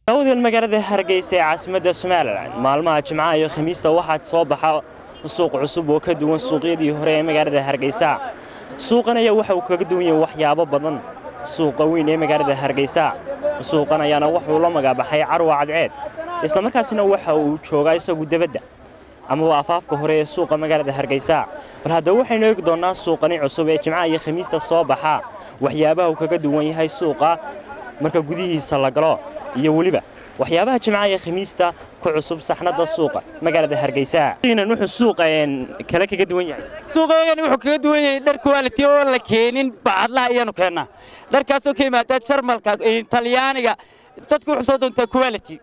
daawadael magaalada hargeysa ee caasimadda somalilan maalmaha jimcaha iyo khamiista waxaa soo baxa suuq cusub oo ka duwan suuqyadii hore ee magaalada hargeysa suuqan ayaa waxa uu kaga duwan yahay waxyaabo badan suuqa weyn ee magaalada hargeysa suuqan ayaana wuxuu la magaabaxay carwa cadceed islamarkaasina waxa uu joogaa isagu debadda amaba afaafka hore ee suuqa magaalada hargeysa bal haddaba waxaynu eegi doonnaa suuqani cusub ee jimcaha iyo khamiista soo baxa waxyaabaha uu kaga duwan yahay suuqa marka gudihiisa la galo iyo weliba waxyaabaha jimcaha iyo khamiista ku cusub saxnada suuqa magaalada hargeysa wuxuu suuqa kale kaga duwan yahay suuqeygani wuxuu kaga duwan yahay dhar quality oo la keenin bacadlaha ayaanu keennaa dharkaasoo ka yimaada jarmalka talyaaniga dadku wuxuu soo doontaa quality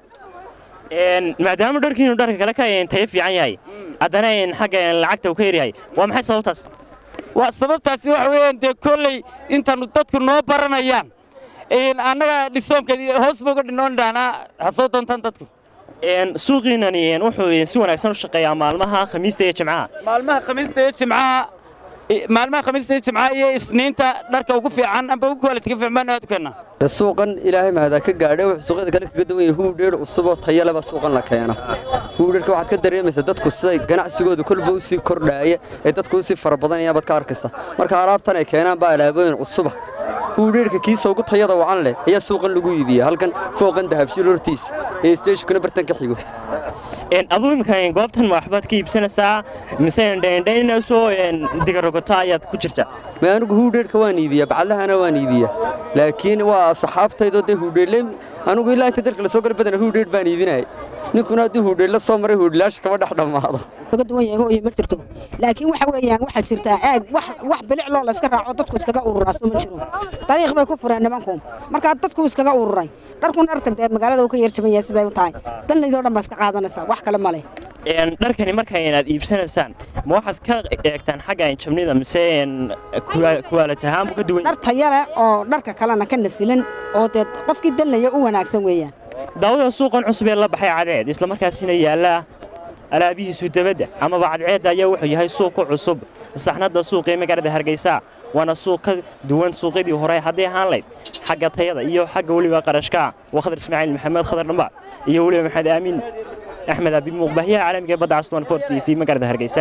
maadaama dharkiinu dharka kale ka tayo fiican yahay haddana xagga lacagta uu ka yaryahay waa maxay sababtaas waa sababtaasi waxa weeyaan dee kolley intaanu dadku noo baranayaan annaga dhisoomka hoos booga dhinoon dhaanaa ha soo doontaan dadku suuqiinani wuxuu si wanaagsan u shaqeeyaa maalmaha khamiista iyo jimcaha maalmaha khamiista iyo jimcaha maalmaha khamiista iyo jimcaha iyo isniinta dharka ugu fiican amba ugu quality ka fiican baan aad u keennaa suuqan ilaahay mahada ka gaadhay wuxuu suuqyada kale kaga duwan yahay huudheer cusuboo tayo leba suuqan la keeno huudheerka waxaad ka dareemaysaa dadku siday ganacsigooda kolba u sii kordhaaya ee dadku u sii fara badanayaan baad ka arkaysa marka alaabtan ay keenaan baa alaabooyin cusuba huudheerka kiisa ugu tayada wacan leh ayaa suuqan lagu iibiya halkan fooqan dahabshiil hortiis ee isteeshkuna bartanka xigo aduu imika goobtan ma waxbaad ka iibsanaysaa mise dhendhaynasoo digarogota ayaad ku jirta ma anigu huudheerka waan iibiyaa bacadlahana waan iibiyaa laakiin waa saxaabtaydoo dee huudheerle anigu ilaa inta dalka la soo gala badana huudheer baan iibinaya ninkuna hadduu huudheer la soo maray huudhilaasha kama dhex dhammaado kaga duwan yahay hooyo ma jirto laakiin waxa weeyaan waxaa jirtaa aag wax wax bilic loo la iska raaco dadku iskaga ururaaso ma jiro dariiq bay ku fureen nimanku markaa dadku iskaga ururay dharkuna dharka dee magaalada uu ka yar jaban yahay siday u tahay danlaydoo dhan baa iska qaadanaysaa wax kale ma leh dharkani marka inaad iibsanaysaan ma waxaad ka eegtaan xagga jabnida mise kuwaalad ahaanbu ka duwan dhar taya leh oo dharka kalena ka nasilan oo dee qofkii danlaya u wanaagsan weeyaan daawada suuqan cusub ee la baxay cadceed islamarkaasina yaalla alaabihiisu dabadda amaba cadceedda ayaa wuxuu yahay suuq ku cusub saxnadda suuq ee magaalada hargeysa waana suuq ka duwan suuqyadii hore hadday ahaan layd xagga tayada iyo xagga weliba qarashka waa khadar ismaaciil maxamed khadar dhamba iyo weliba maxamed aamin axmed abi muuqbahyaha caalamiga badda caswan fort v magaalada hargeysa